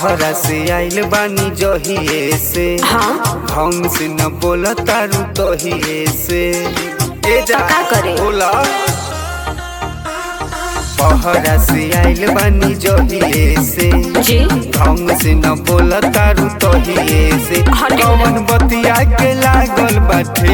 बहरा से आइल बानी जहिए से हाँ ढंग से न बोल तारू तहिए से ए जा तो का करे? बोला बहरा से आइल बानी जहिए से जी ढंग से न बोल तारू तहिए से हटे कौन बतिया के लागल बाटे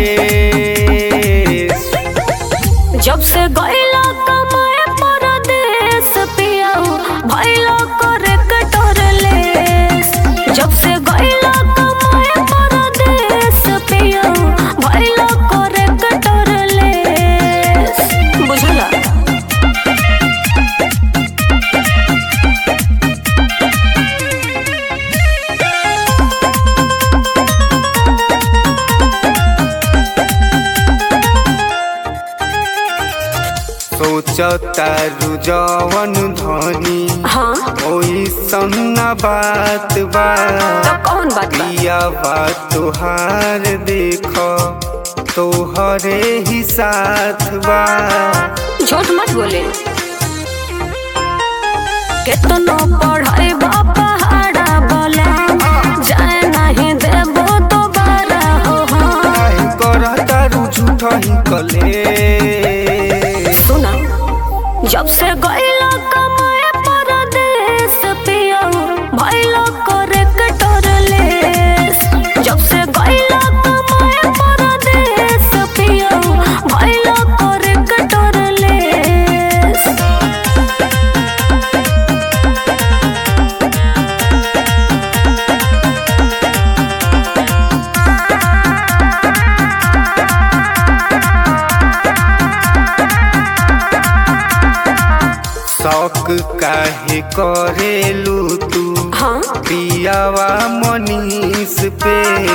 जब से गईला कमाए परदेस पियाऊ भइलो करे कटोरलेस जब से गईला कमाए परदेस पियाऊ भइलो करे कटोरलेस बुझला सोचतारू जवन धनी हाँ ओई सन्ना बात बा तो कौन बात बा पिया बात तोहार देख तोहरे ही साथ बा झूठ मत बोले केतनो पढ़ाई पहाड़ा बोला जाए नहीं देबो दोबारा हो हाँ काहे करतारू झूठ ही कले सुना जब से गईला कमाए परदेस पियाऊ भइलो करे कटोरलेस जब से गईला कमाए परदेस पियाऊ भइलो करे कटोरलेस शौक काहे करेलू तू हाँ पियावा मनीष पे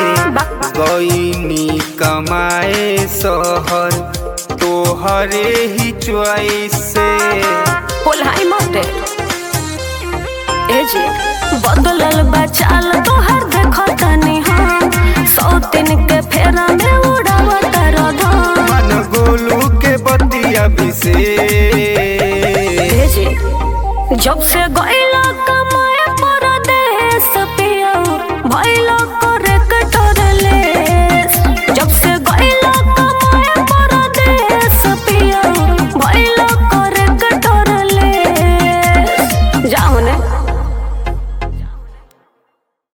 गईनी कमाए शहर तोहरे ही च्वाइस से पोलाई मते ए जी बदलल बचाल तोहर देखो तनी हम सौ दिन के फेरा में उड़ावत रधम मन गोलू के बतिया भी से ए जी जब से गए